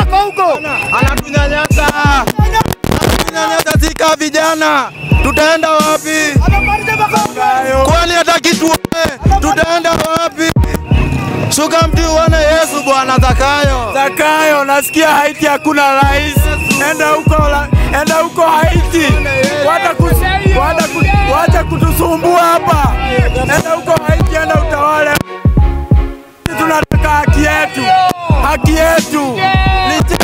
yako huko. Anatunyanyasa, anatunyanyasa sika vijana, tutaenda wapi? Anamaliza makao. Kwani hataki tuone, tutaenda wapi? Shuka mti uone Yesu Bwana Zakayo. Zakayo, nasikia Haiti hakuna rais. Enda huko, la- enda huko Haiti. Wacha kus- wacha ku- wacha kutusumbua hapa. Enda huko Haiti, enda utawale. Tunataka haki yetu, haki yetu. Ni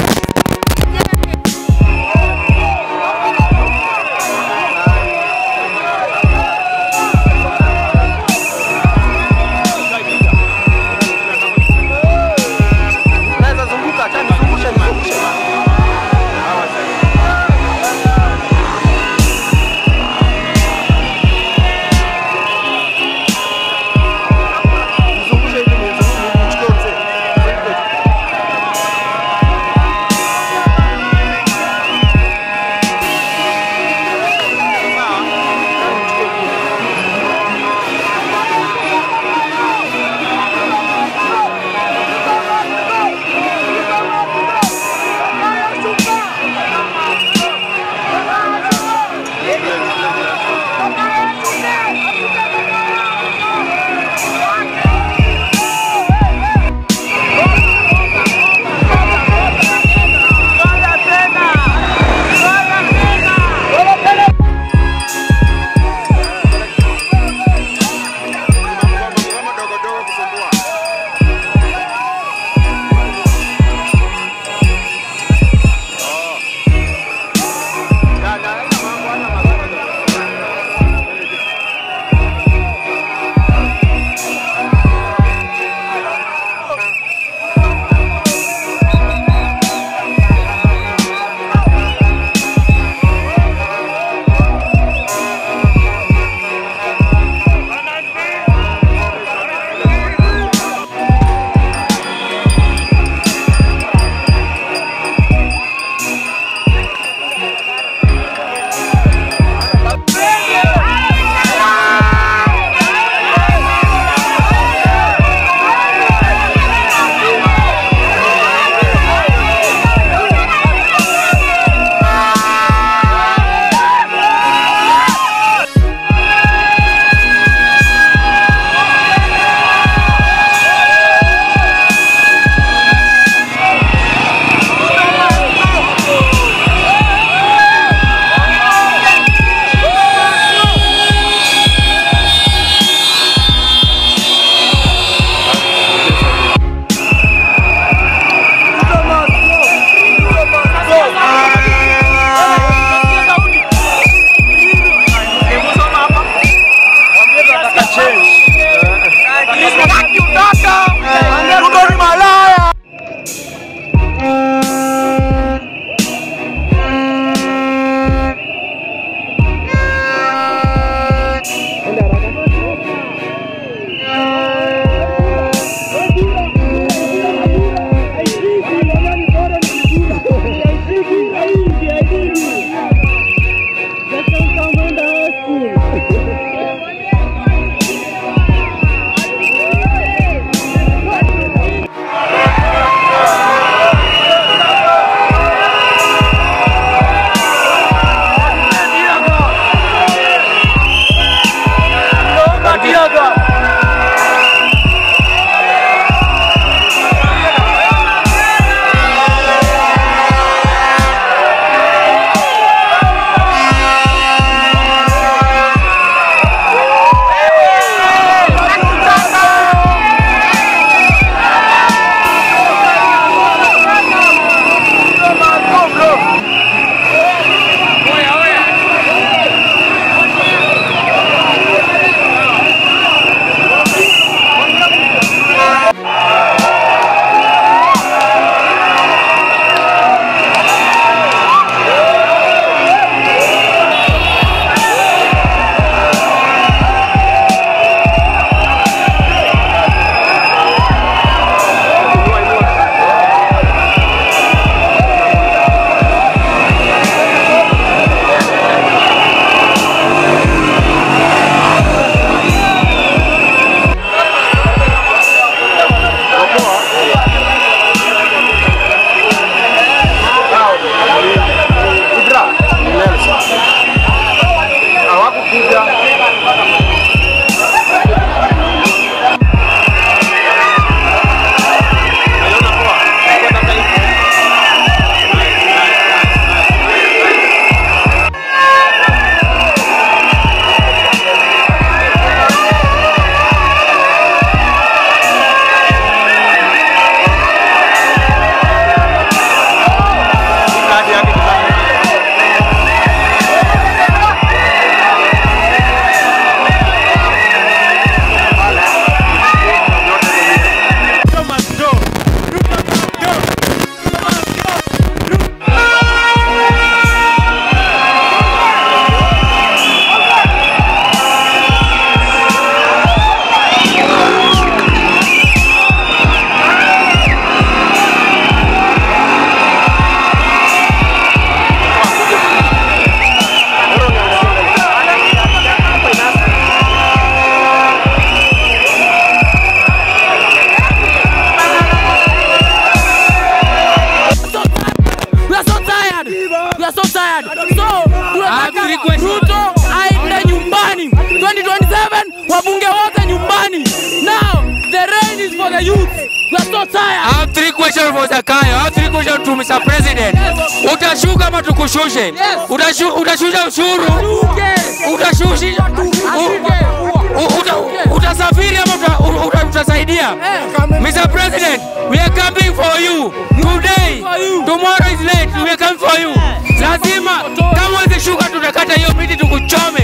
are so tired. So have three tunataka questions. Ruto aende nyumbani. 2027 wabunge wote nyumbani. Now the rain is for the youth. We are so I tired. have three questions for Zakayo. I have three questions to Mr. President. Utashuka ama tukushushe? Utashu, utashusha ushuru? Utashushi, u- u- uta, utasafiri ama uta, u- uta, utasaidia? Mr. President, we are coming for you today. Tomorrow is late. We are coming for you. Lazima kama ukishuka tutakata hiyo miti tukuchome.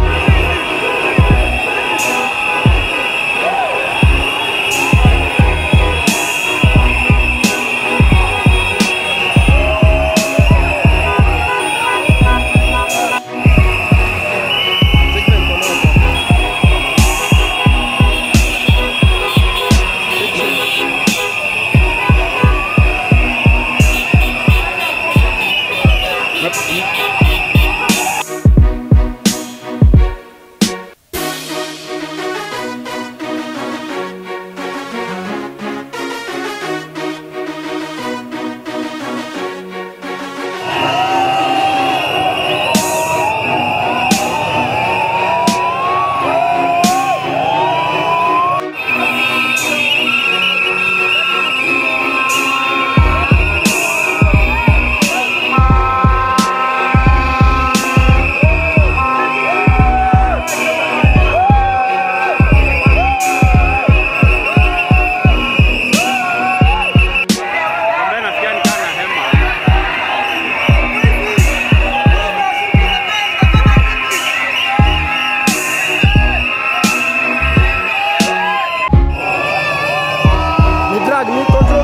Ni drag, ni control.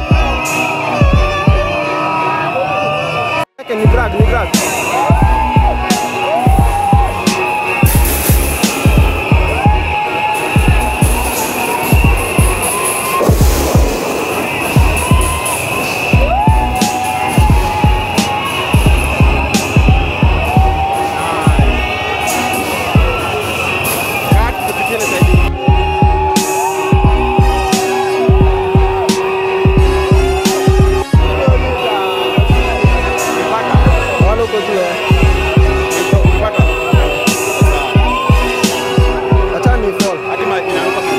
Ni drag, ni drag. Wala uko juu eh. Acha ni fall.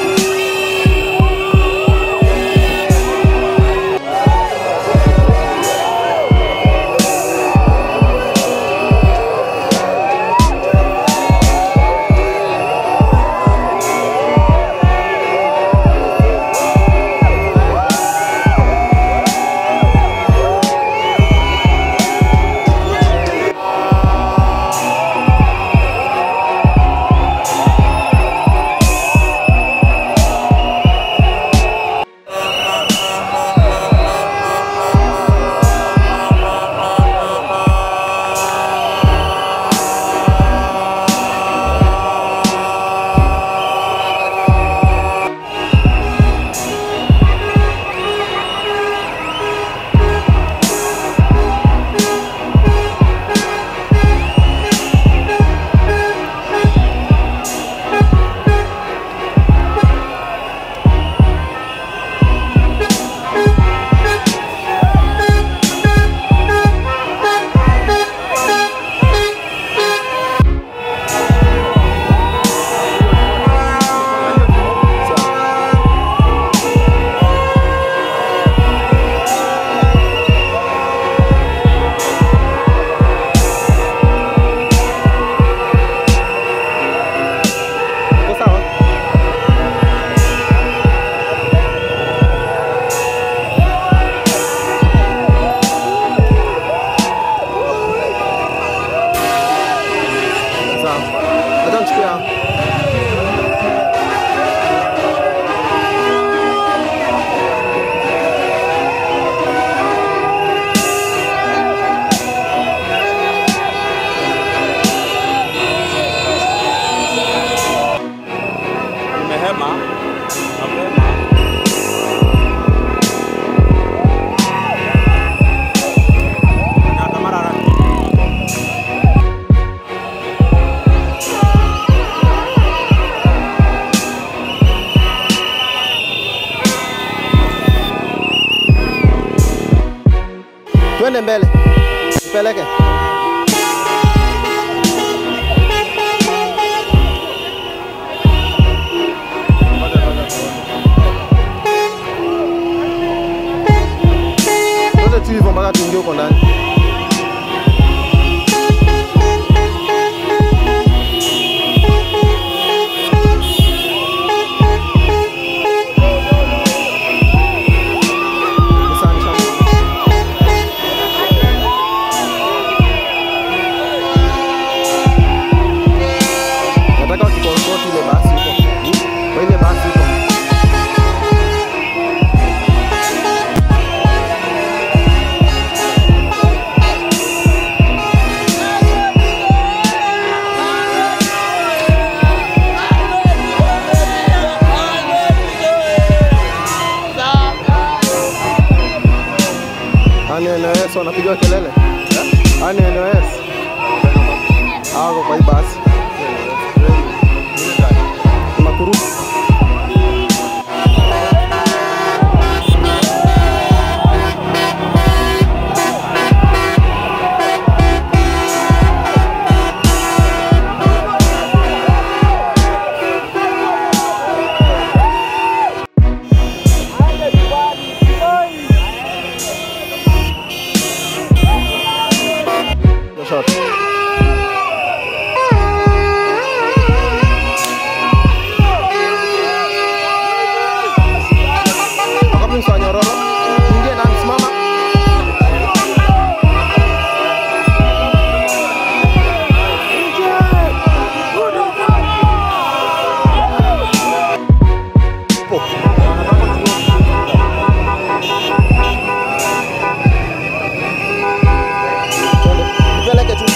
Uko sawa? Sawa. Acha nichukue hapa. Nimehema mapema. Na Tamara Raki. Twende mbele. Tupeleke. tu hivyo mpaka tuingie huko ndani. Asante sana. Nataka wakikonsoti ile basi huko. Kwa ile basi huko. Ani NOS wanapiga kelele. Ani NOS. Hao kwa hii basi. Makuru. Shot. Wakati msa nyororo. Ingie na msimama. Nipeleke tu.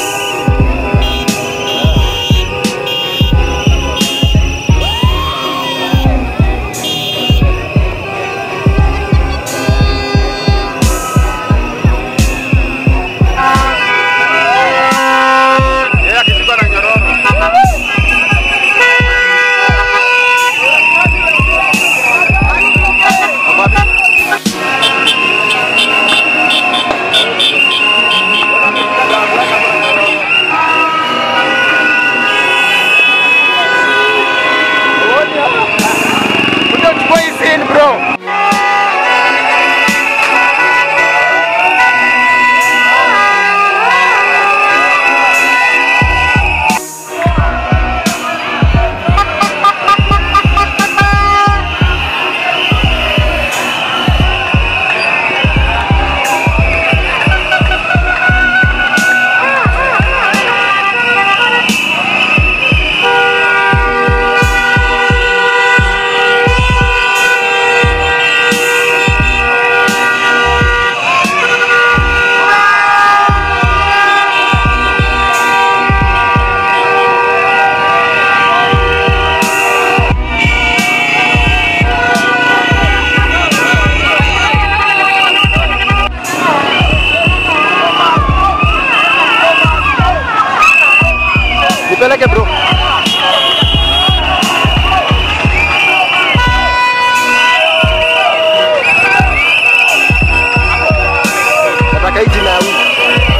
Nipeleke bro. Nataka hii jina ya wiki.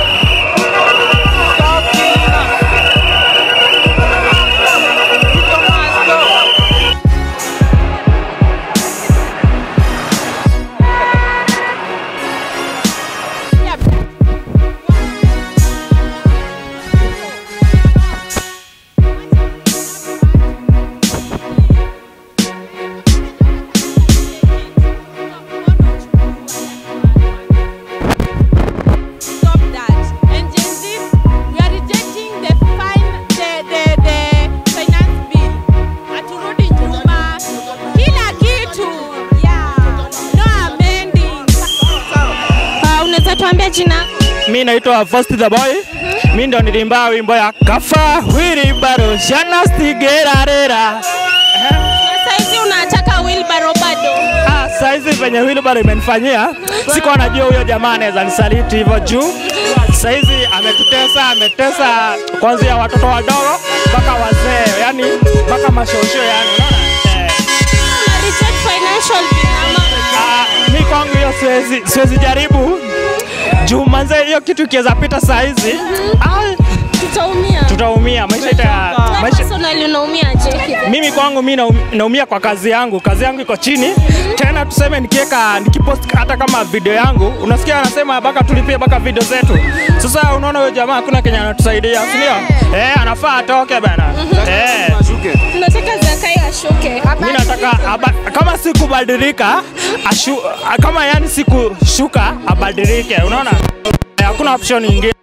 stop that. And Gen Z, we are rejecting the fine, the, the, the finance bill. Haturudi nyuma. Kila kitu. Yeah. No amending. Uh, unaweza tuambia jina? Mi naitwa First the Boy. Mi ndo nilimba wimbo ya kafa wilibaro shanastigerarera. Na saizi unataka wheelbarrow bado. Ah, saizi venye wilibaro imenifanyia sikuwa najua huyo jamaa anaweza nisaliti hivyo juu saizi ametutesa, ametesa kuanzia watoto wadogo mpaka wazee, yani mpaka mashosho yani, unaona eh. Una reject financial bill ama? Ah, mi kwangu hiyo siwezi, siwezi jaribu juu manze, hiyo kitu ikiweza pita saa hizi ah, Tutaumia. tutaumia maisha ita, Wewe maisha, personally unaumiaje? mimi kwangu mi naum- naumia kwa kazi yangu kazi yangu iko chini tena tuseme nikiweka nikipost hata kama video yangu unasikia anasema baka tulipie baka video zetu sasa unaona huyo jamaa hakuna kenye anatusaidia si ndio eh anafaa atoke bana eh Tunataka Zakai ashuke. mi nataka aba, kama sikubadilika ashu, kama yani sikushuka abadilike unaona Eh, hakuna option nyingine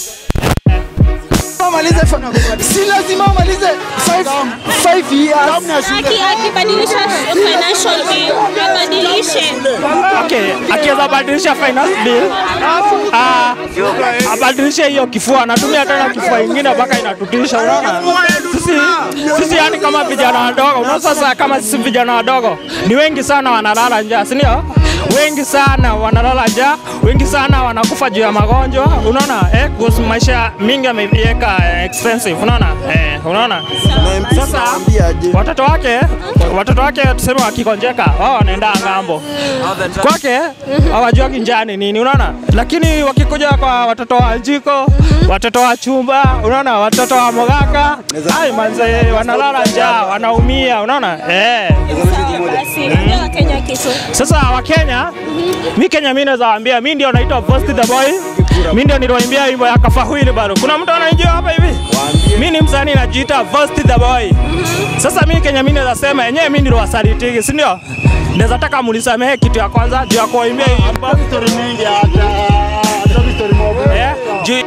Amalize si lazima amalize 5 years. Aki akibadilisha financial bill, abadilishe. Okay, akiweza badilisha finance bill ah, abadilishe hiyo kifua, anatumia tena kifua ingine mpaka inatutisha. Unaona, sisi sisi yani kama vijana wadogo, unaona sasa, kama sisi vijana wadogo ni wengi sana wanalala njaa, si ndio? Wengi sana wanalala njaa, wengi sana wanakufa juu ya magonjwa, unaona eh, kuhusu maisha mingi ameiweka eh, expensive, unaona eh, unaona sasa watoto wake watoto wake tuseme wakikonjeka wao wanaenda ng'ambo kwake hawajuagi njaa ni nini unaona lakini wakikuja kwa watoto wa jiko watoto wa chumba unaona watoto wa mogaka ai manze wanalala njaa wanaumia unaona eh Basi, ambia Wakenya kitu. sasa wakenya mi kenya mi naweza waambia mi ndio naitwa Vosti the boy mi ndio niliwaimbia wimbo ya kafahuili bado kuna mtu anaijua hapa hivi mi ni msanii najiita Vosti the boy sasa mi kenya mi naweza sema yenyewe mi niliwasalitiki si ndio naweza taka munisamehe kitu ya kwanza juu ya kuwaimbia hii wimbo Eh, juu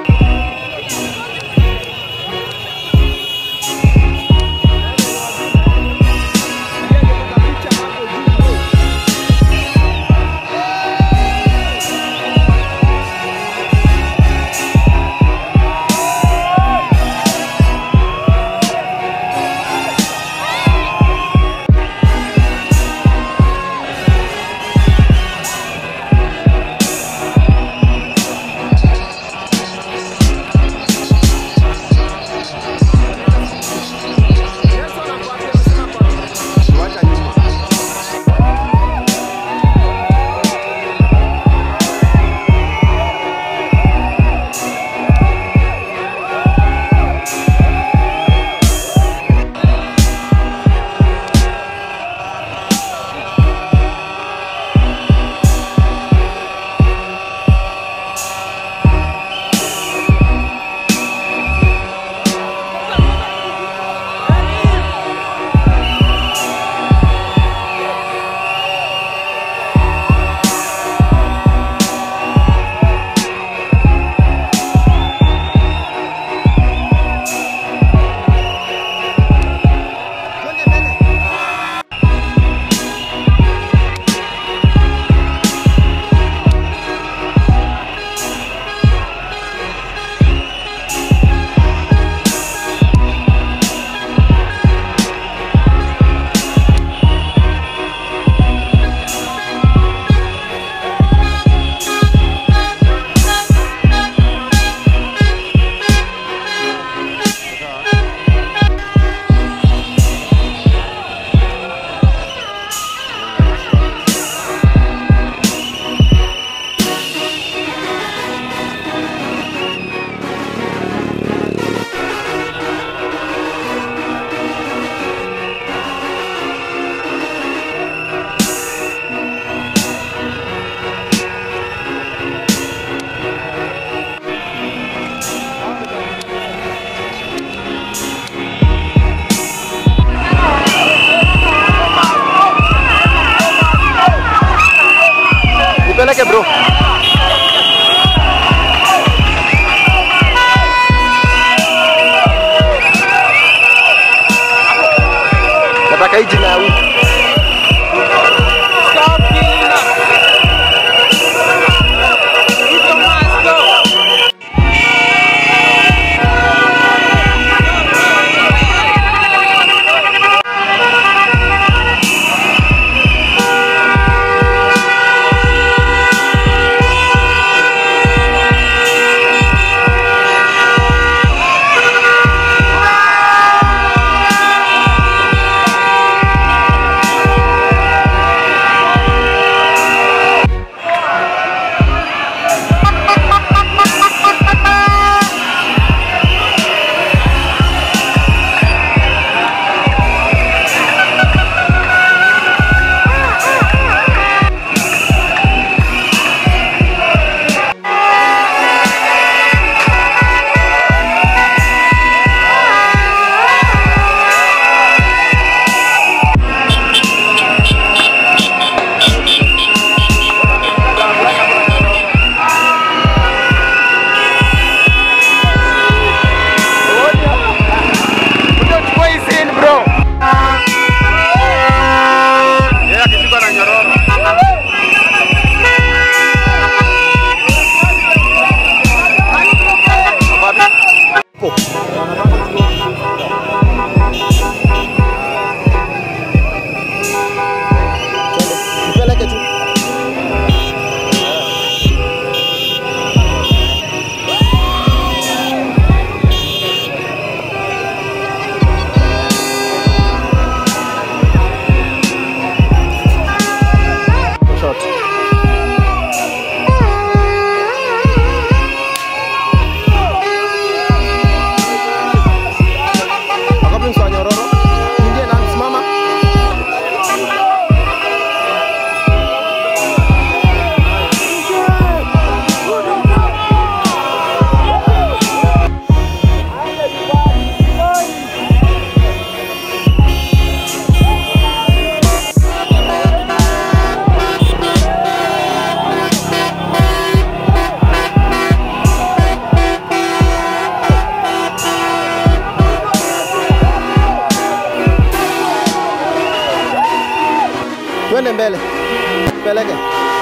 mbele, peleke.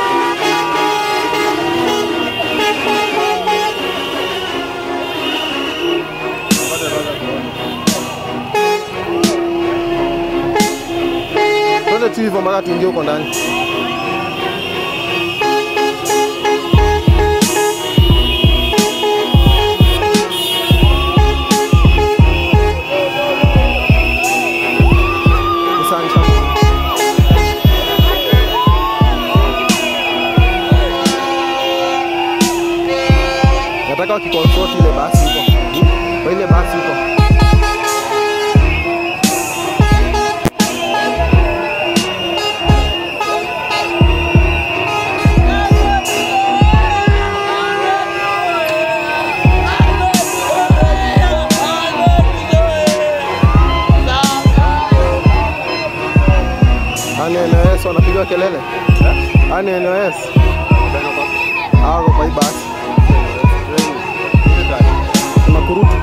Twende tu hivyo mpaka tuingie huko ndani. Asante. Nataka wakiconsort ile basi huko. Kwa ile basi huko. Ani NOS wanapiga kelele. Ani NOS. Hao kwa hii basi. Makurutu.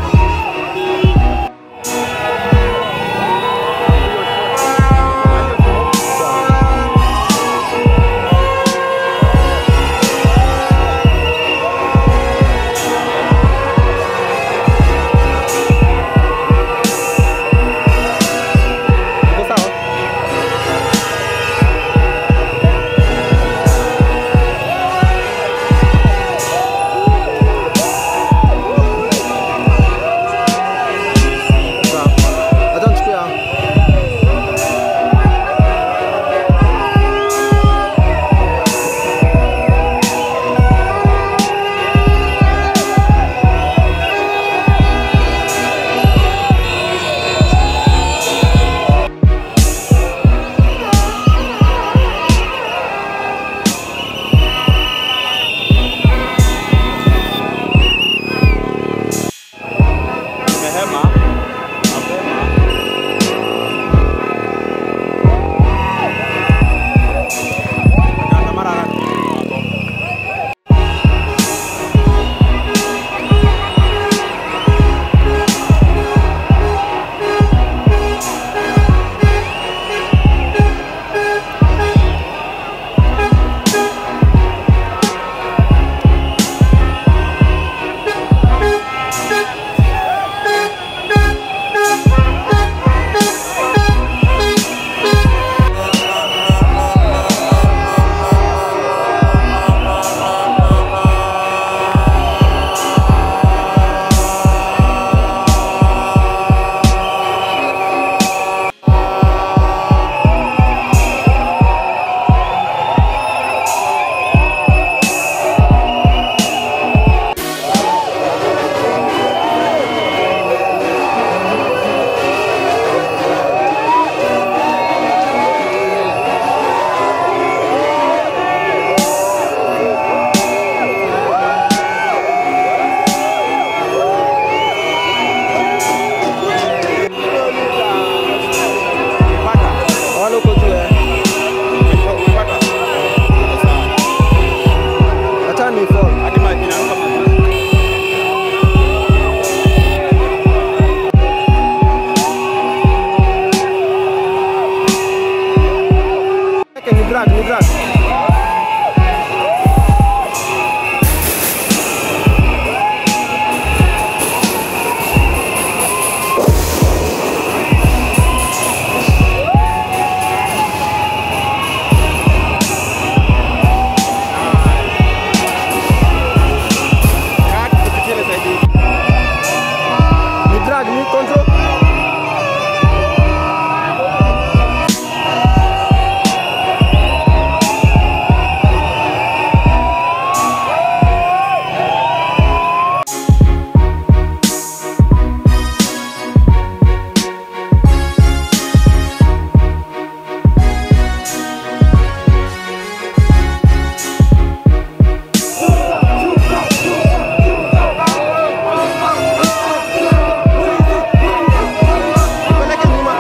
Uko sawa? Sawa. Acha nichukue hao. Nimehema mapema. Na mara Wale uko juu eh. Acha ni fall. hadi maji inaruka mazuri. Ni drag, ni drag. Ni drag, ni control. Peleke nyuma.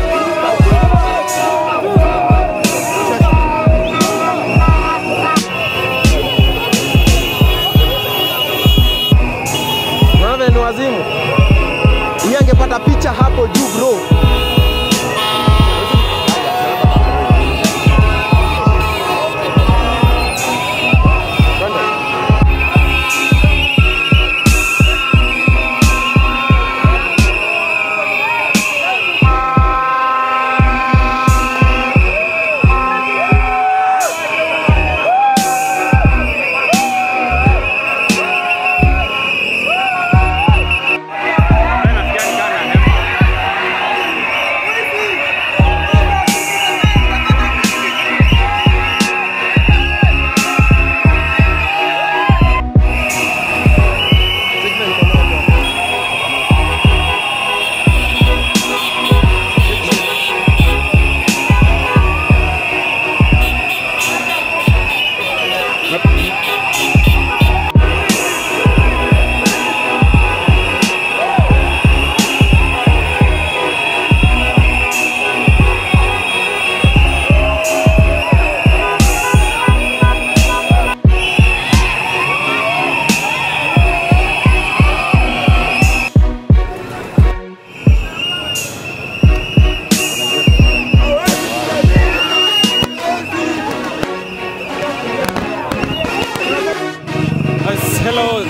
Unaona ni wazimu. Yeye angepata picha hapo juu bro.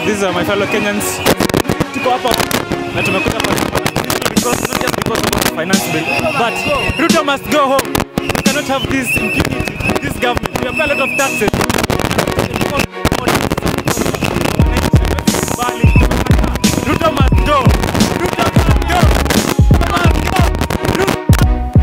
these are my fellow Kenyans. Tuko hapa na tumekuja kwa because not just because of the finance bill, but Ruto must go home. We cannot have this impunity, this government. We have paid a lot of taxes. Ruto must go. Ruto must go. Ruto must go.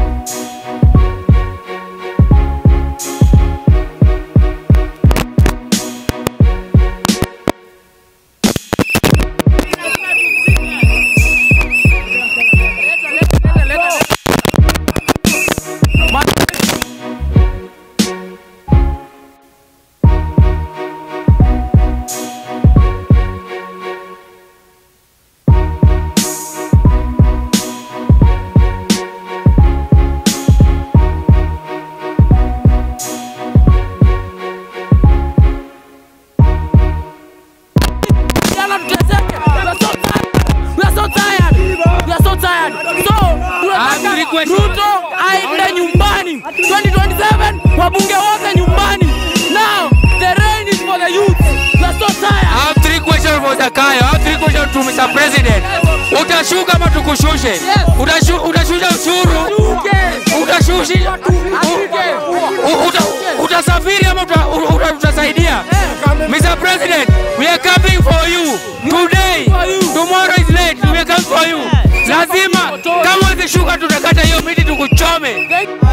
Vijana tuteseke. We are so tired. We are so tired. We are so tired. So, tunataka Ruto aende nyumbani. 2027 wabunge wote nyumbani. Now, the rain is for the youth. We are so tired. I have three questions for Zakayo. I have three questions to Mr. President. Utashuka ama tukushushe? Utashu, utashusha ushuru? Utashushi? u- u- uta, utasafiri ama uta, u- uta, utasaidia? Mr. President, we are coming for you today. Tomorrow is late. We are coming for you. Lazima kama ukishuka tutakata hiyo miti tukuchome.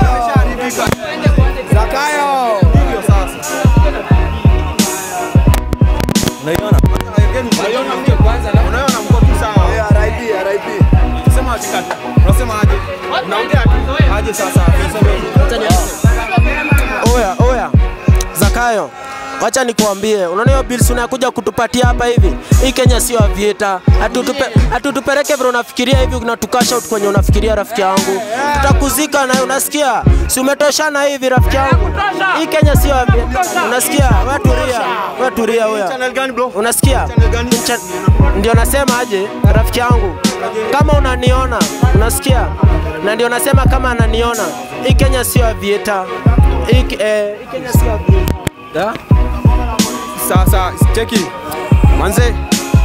Zakayo. Hivyo sasa. Unaiona? Unaiona mke kwanza na unaiona mko tu sawa. Eh, RIP, RIP. Sema atikata. Unasema aje? Unaongea tu. Aje sasa. Oya, oya, Zakayo, wacha nikuambie, unaona hiyo bills unakuja kutupatia hapa hivi, hii Kenya sio avieta, atutupe atutupeleke vile unafikiria hivi, unatukasha out kwenye unafikiria, rafiki yangu, tutakuzika nayo, unasikia? Si umetoshana hivi, rafiki yangu, hii Kenya sio avieta, unasikia? Wewe tulia, wewe tulia, oya, unasikia? Cha- Ndio nasema aje, rafiki yangu, kama unaniona, unasikia? Na ndio nasema kama ananiona, hii Kenya sio avieta, hii eh, hii Kenya sio avieta. Da? Sasa cheki. Manze.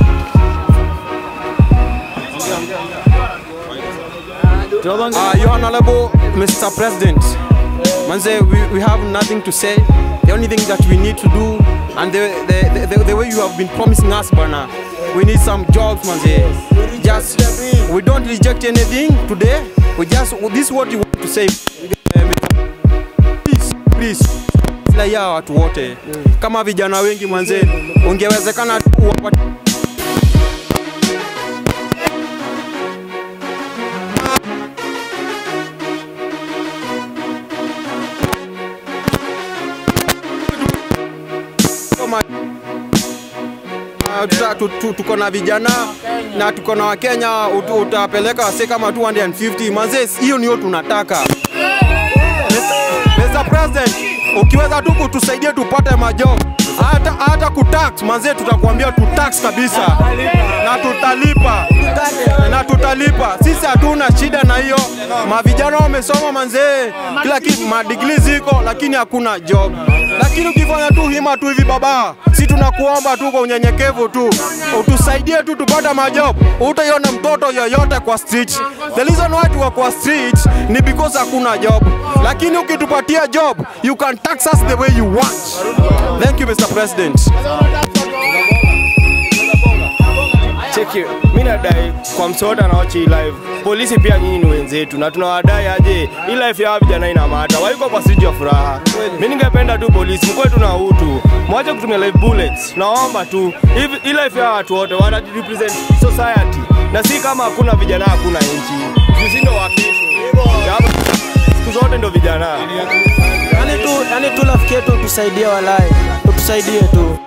Uh, Your Honorable Mr. President, Manze, we, we have nothing to say. The only thing that we need to do, and the, the, the, the way you have been promising us, Bana, we need some jobs, Manze. Just, we don't reject anything today. We just, this is what you want to say. Please, please, raia watu wote kama vijana wengi mwanze, ungewezekana tu wapate kama Ah, tuta- tu- tu- tuko na vijana na tuko na Wakenya, ut- utapeleka wase kama 250 manze, hiyo niyo tunataka. Mr. President, ukiweza tu kutusaidia tupate majob hata hata kutax manze, tutakwambia tutax kabisa na tutalipa na tutalipa. Sisi hatuna shida na hiyo. Mavijana wamesoma manze, kila kitu madigrii ziko, lakini hakuna job. Lakini ukifanya tu hima tu hivi baba, si tunakuomba tu kwa unyenyekevu tu utusaidie tu tupate majob. Utaiona mtoto yoyote kwa street. The reason why tuko kwa street ni because hakuna job, lakini ukitupatia job you can tax us the way you want. Thank you Mr. President. Cheki, mi nadai kwa msoda na wachi live. Polisi pia nyinyi ni wenzetu na tunawadai aje, hii life ya hawa vijana ina mata, waiko kwa siji ya furaha. Mi ningependa tu polisi mkwe tu na utu, mwache kutumia live bullets. Naomba tu hivi, hii life ya watu wote wana represent society, na si kama hakuna vijana hakuna nchi. Sisi ndo wa kesho, Kama siku zote ndo vijana. Yani tu, yani tu rafiki yetu utusaidie, walai, utusaidie tu.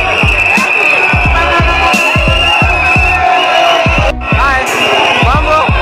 Mambo?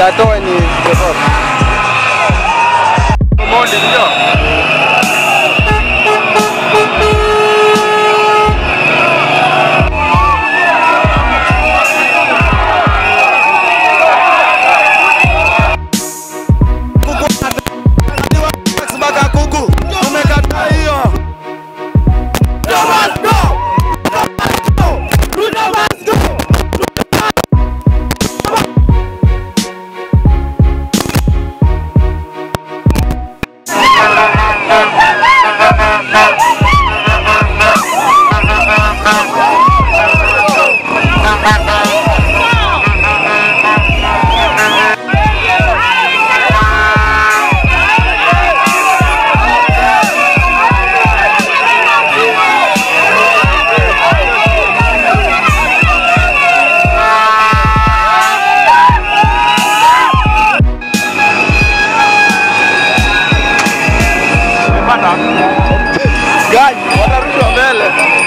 atoe ni Mondi ndio. mpaka kuku tumekataa hiyo Gari watarushwa mbele.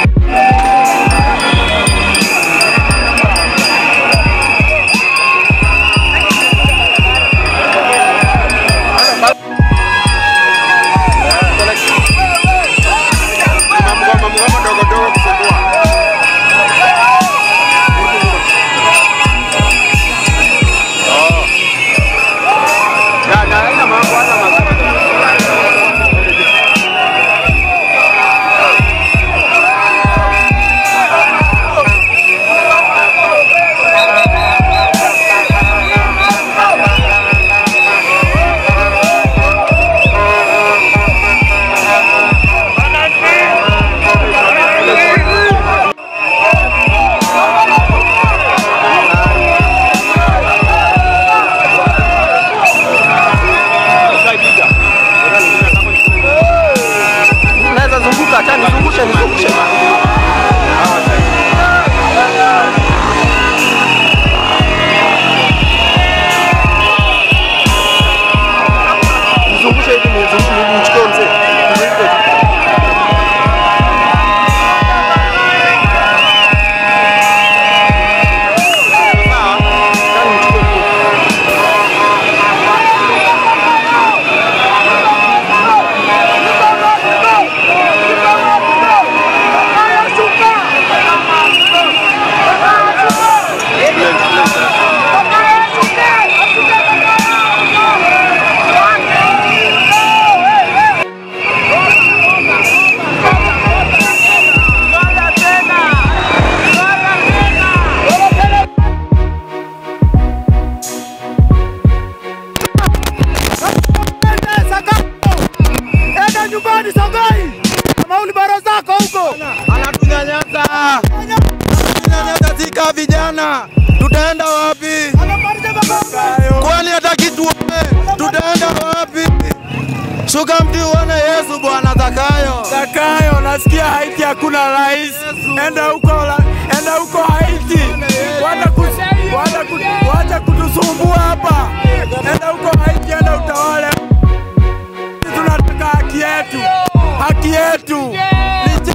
Naweza zunguka, acha nizungushe, nizungushe. Nizungushe hivi nizungushe nichukue mzee. Nizungushe. Enda nyumbani Songai, kama ulibaro zako huko. Anatunyanyasa, anatunyanyasa sika vijana, tutaenda wapi? Kwani hataki tuone, tutaenda wapi? Shuka mti uone Yesu Bwana Zakayo. Zakayo, nasikia Haiti hakuna rais. Enda huko, la- enda huko Haiti. Wacha kus- wacha ku- wacha kutusumbua hapa. Enda huko Haiti, enda utawale. Tunataka haki yetu, haki yetu. Ni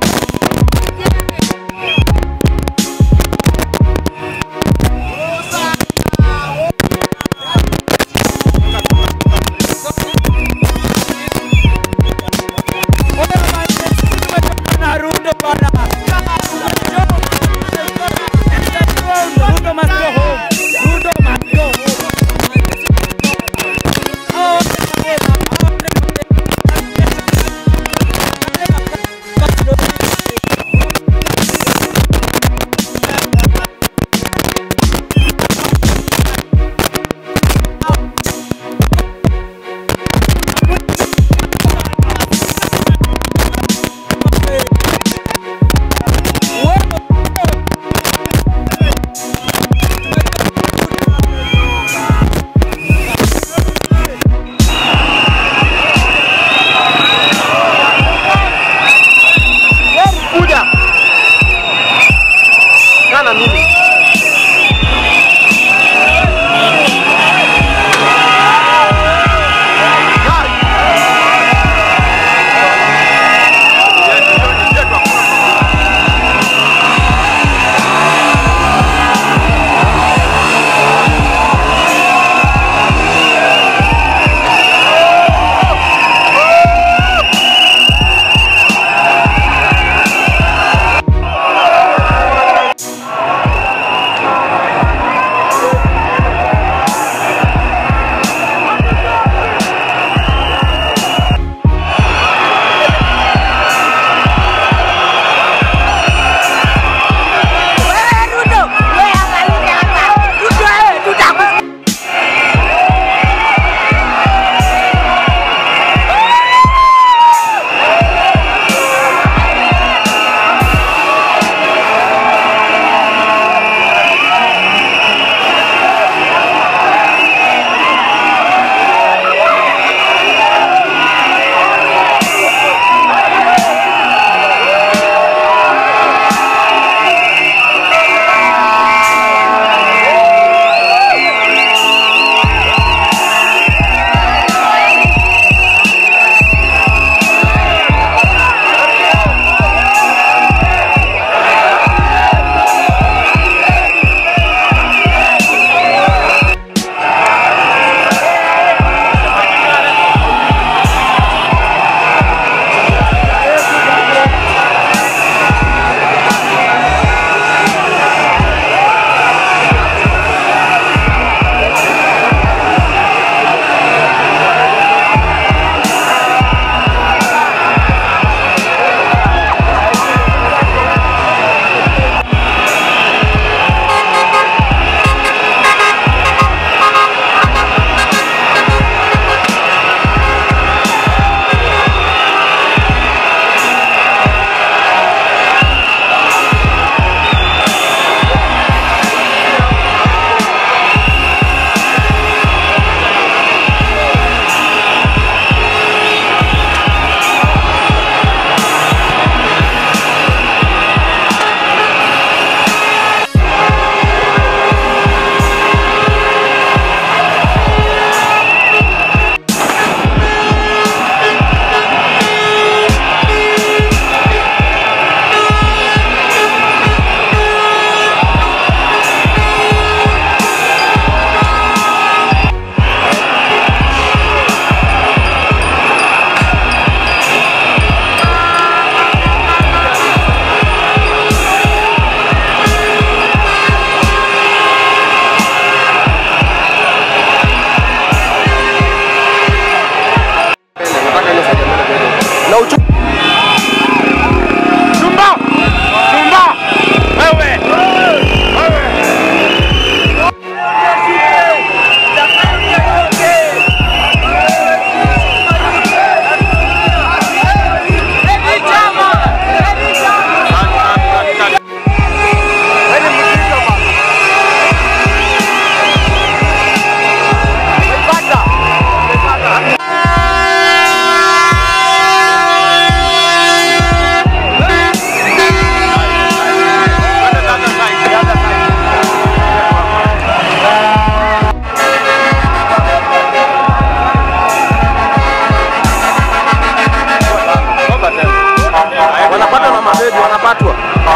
ready, wanapatwa.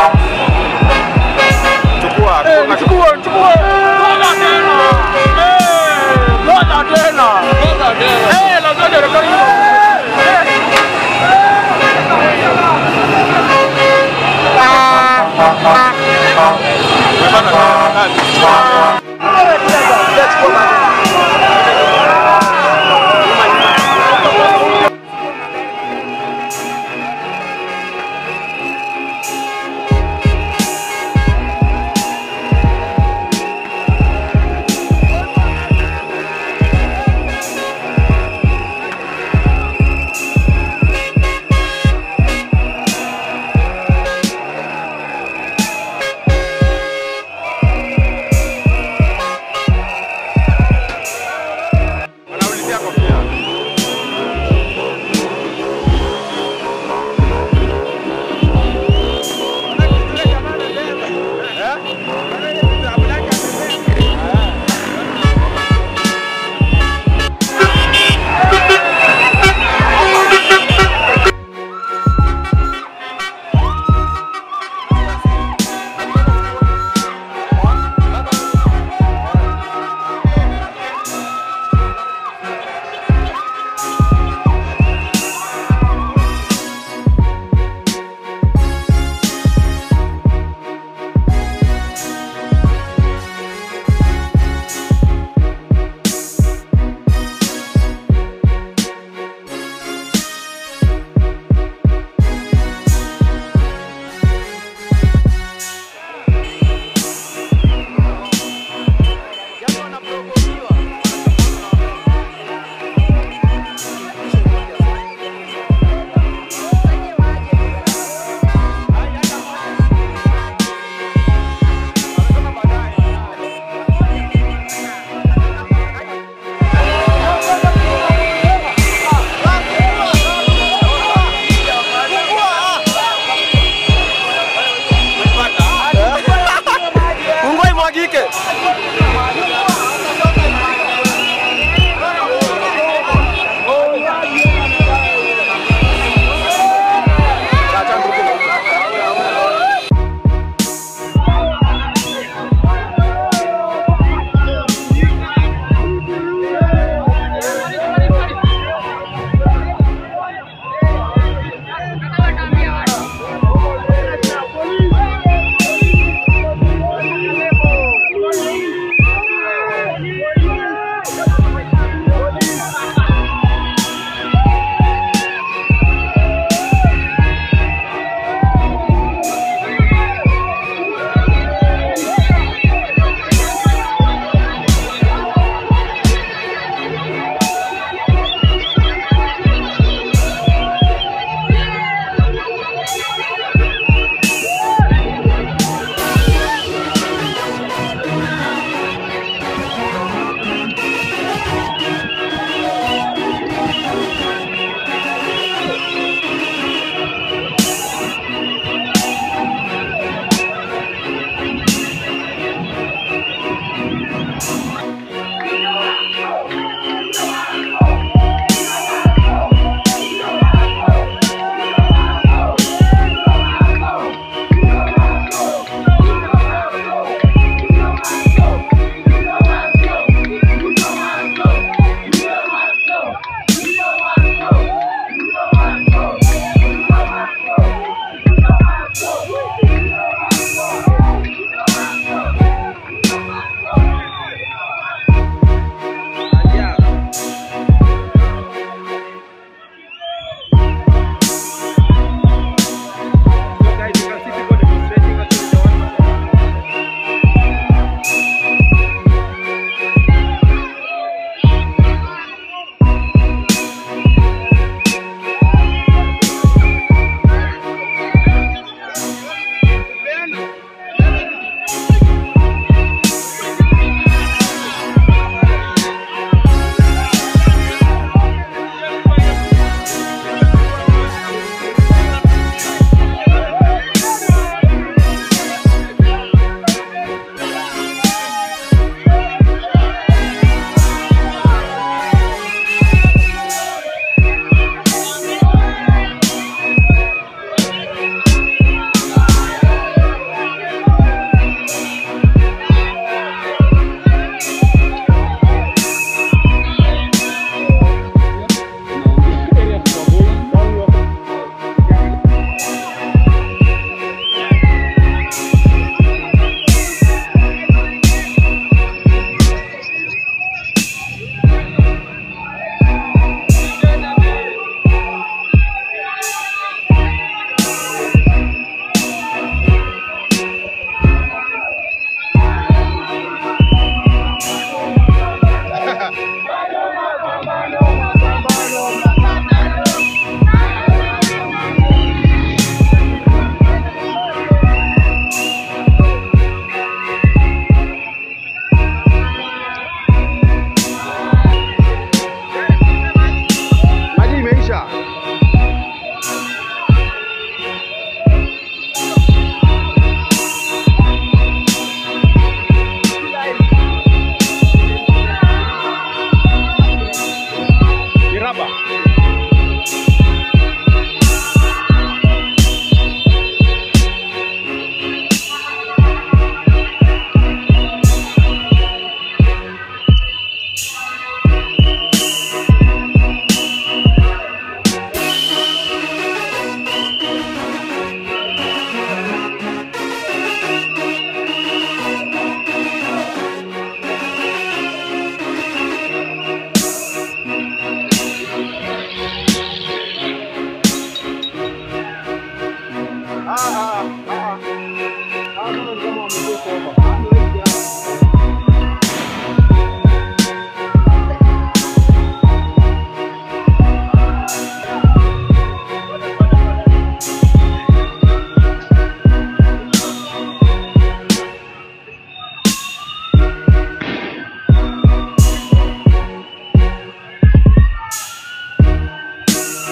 Chukua, chukua, chukua. Ngoja tena. Eh, ngoja tena. Ngoja tena. Eh, lazima rekodi.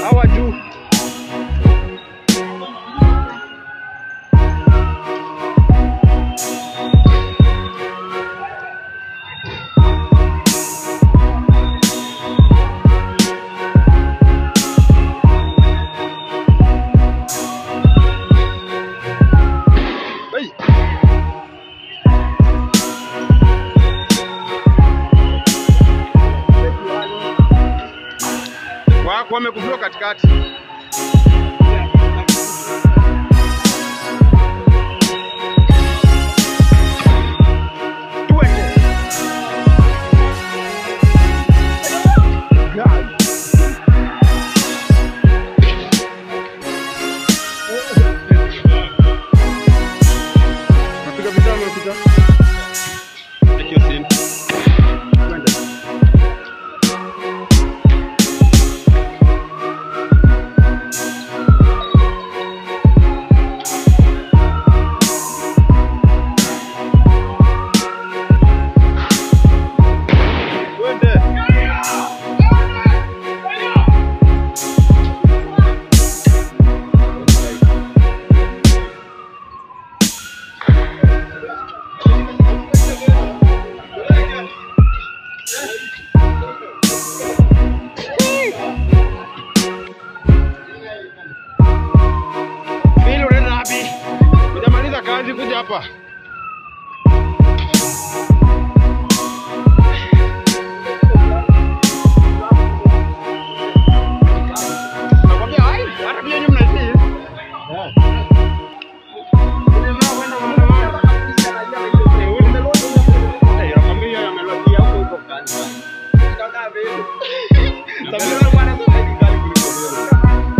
Hawa juu. Wako wamekufiwa katikati. Napiga picha, napiga. Take your scene. Twende. Bili unaenda wapi? Hujamaliza kazi kuja hapa. Nakwambia, ai, hata pia nyinyi mnaitii. Eh, nakwambia yamelodia huko huko kazi. Sababu bwana sasa hivi kali kuliko wewe.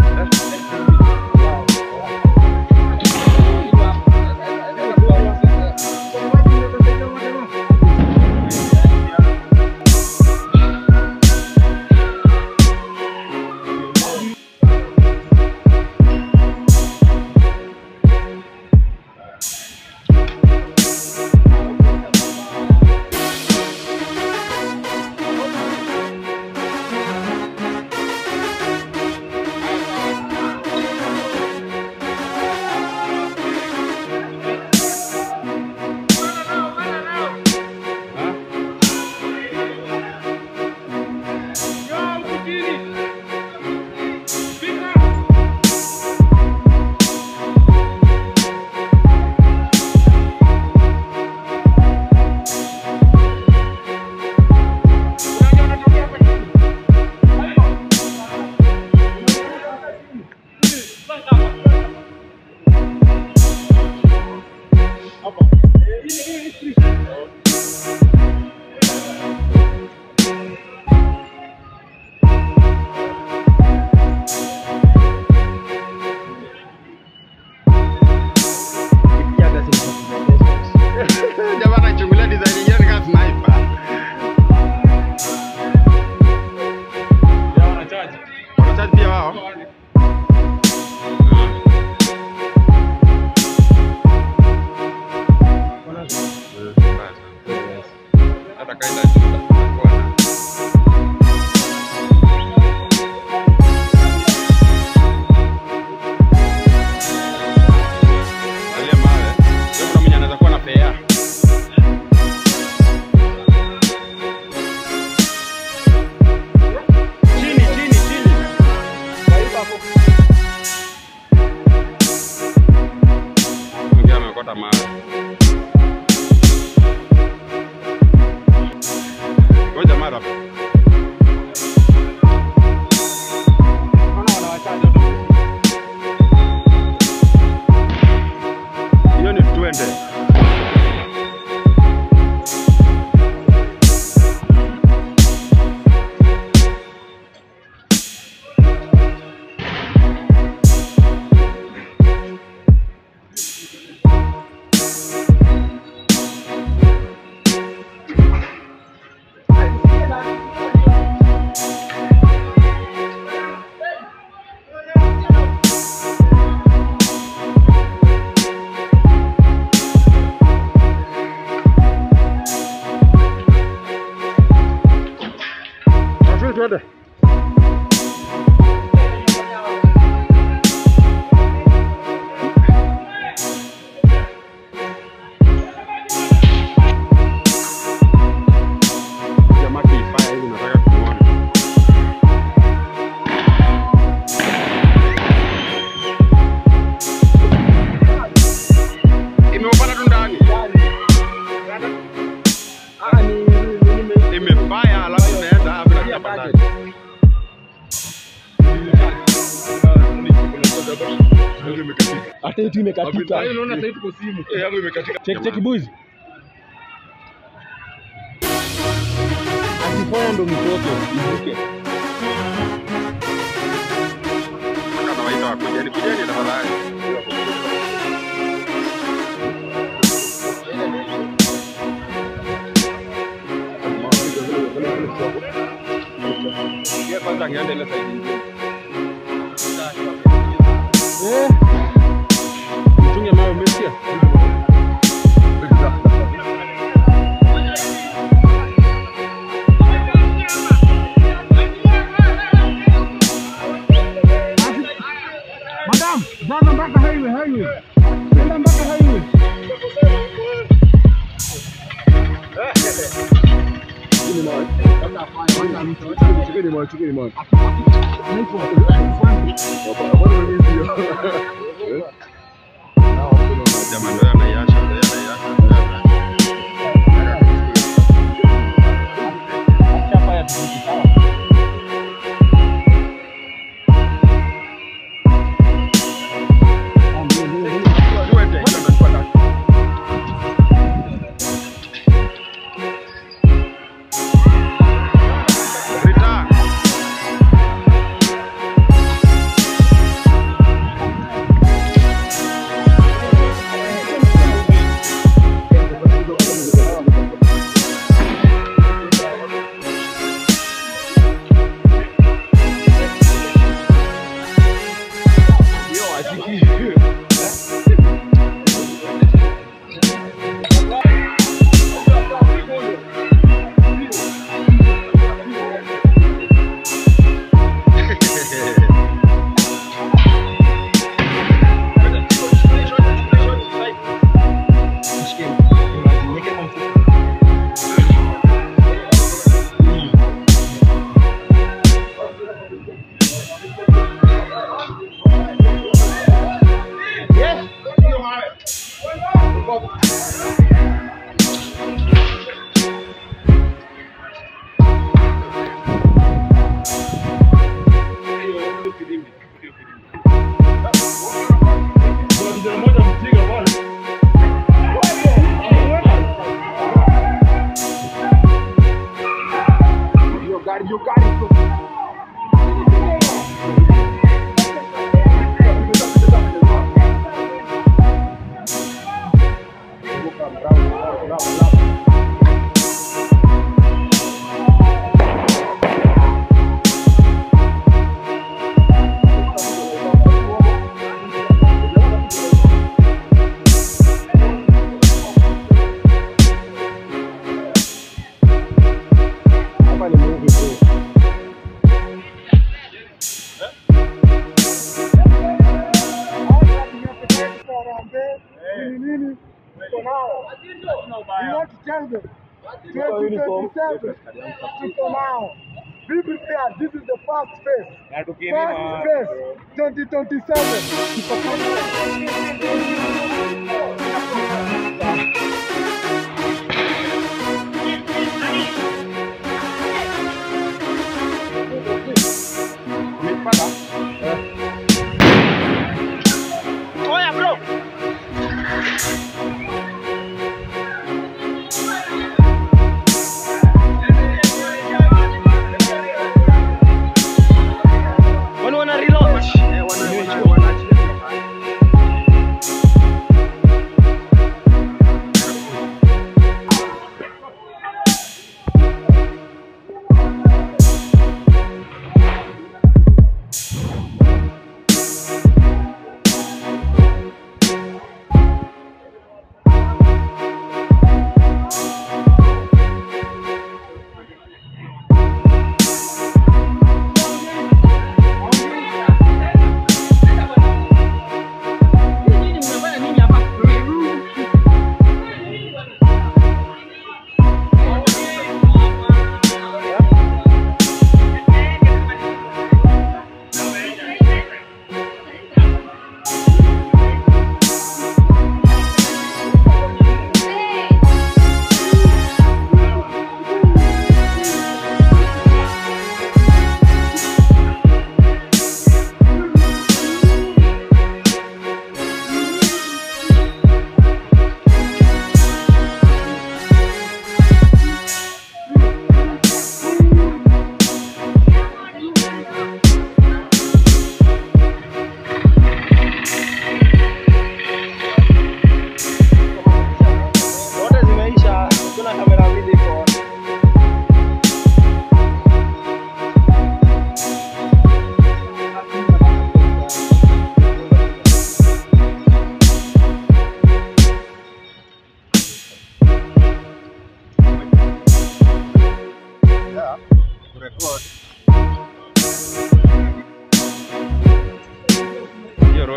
Jamaa anachungulia design nyingine kama sniper. Wanachaji pia wao. Hata kaida Alia mawe. Sio kuna mwenye anaweza kuwa na pea. Chini, chini, chini. Mwingine amekota mawe. Ngoja mara. Hiyo ni twende. Hata yetu imekatika. Hapo unaona sasa tuko simu. Eh, yangu imekatika. Check check boys. Akifanya ndo mtoto ivuke. Anawaita wakujeni, kujeni tafadhali. Yeye kwanza angeenda ile side nyingine. Eh. Mchunge mawe umesikia? Madam, jaza mpaka highway, highway. Nenda mpaka highway. Jamani, ndio anaiacha, ndio anaiacha. Tuko nao. Be prepared. This is the first phase. First phase 2027. Tuko Oya bro. Wale wana reload. Eh, wana wana wana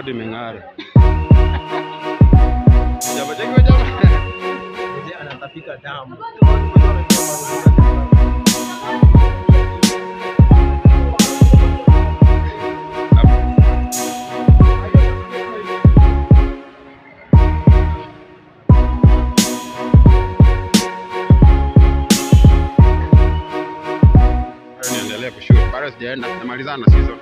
bado imeng'ara. Jamaa cheki jamaa. anatapika damu. Niendelee kushoot. Bado sijaenda, namalizana na season.